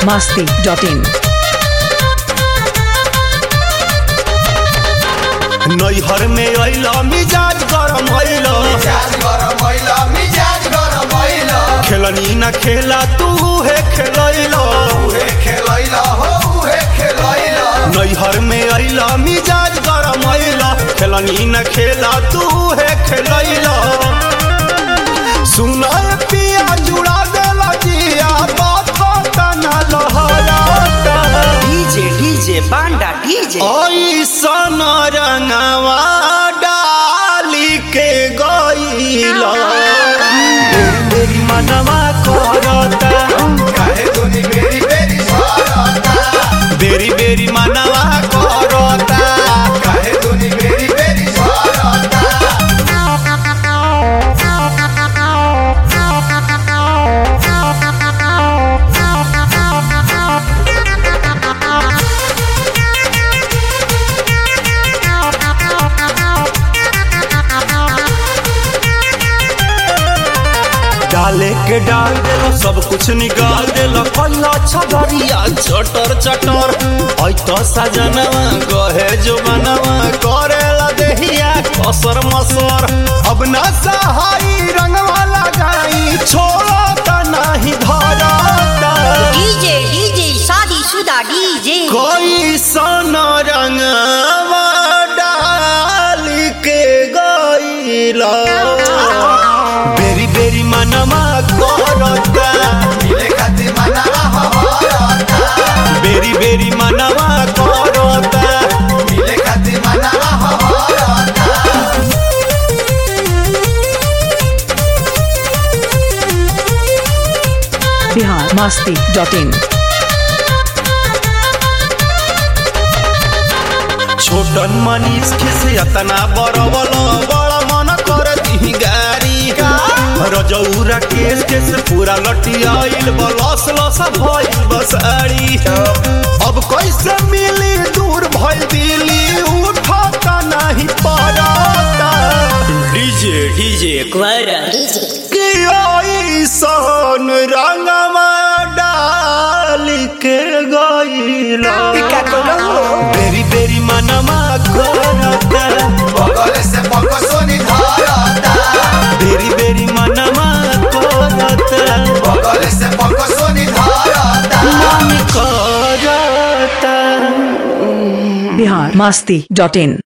masti.in. नैहर में अइला मिजाज गरम अइला मिजाज गरम अइला मिजाज गरम अइला खेलनी न खेला तू है खेलैला उहे खेलैला हो उहे खेलैला नैहर में अइला मिजाज गरम अइला खेलनी न खेला तू है खेलैला सुना पिया जुड़ा देला जिया बात तना लहराता डीजे डीजे बांडा डीजे ऐसन रंगवा डाली के गईला मेरी मनवा करता काहे दुनी बेरी बेरी झरता बेरी बेरी मनवा करता काहे दुनी बेरी बेरी झरता डाले के डाल देला सब कुछ निकाल देला पल्ला छगरिया चटर चटर ऐ तो सजनवा गहे जो बनवा करेला देहिया कसर मसर अब ना सहाई रंगवा लगाई छोड़ा त नाही धरता डीजे डीजे शादीशुदा डीजे कोई सन रंगवा डाल के गईला बेरी बेरी मनवा करता मिले खातिर मनावा हहरता बेरी बेरी मनवा करता मिले खातिर मनावा हहरता Bihar masti.in. छोटन मनीष खिसे अतना बरबल बड़ा मन कर दी गारी रजौरा केस केस पूरा लटियाइल बलस लस भइल बसारी अब कैसे मिली दूर भइल दिली उठता नहीं पड़ता डीजे डीजे कि ऐसन रंगवा डाल के गईला बेरी बेरी मनवा करता बगल से पकसोनी धरता बेरी बेरी मनवा करता बगल से पकसोनी धरता करता Bihar masti.in.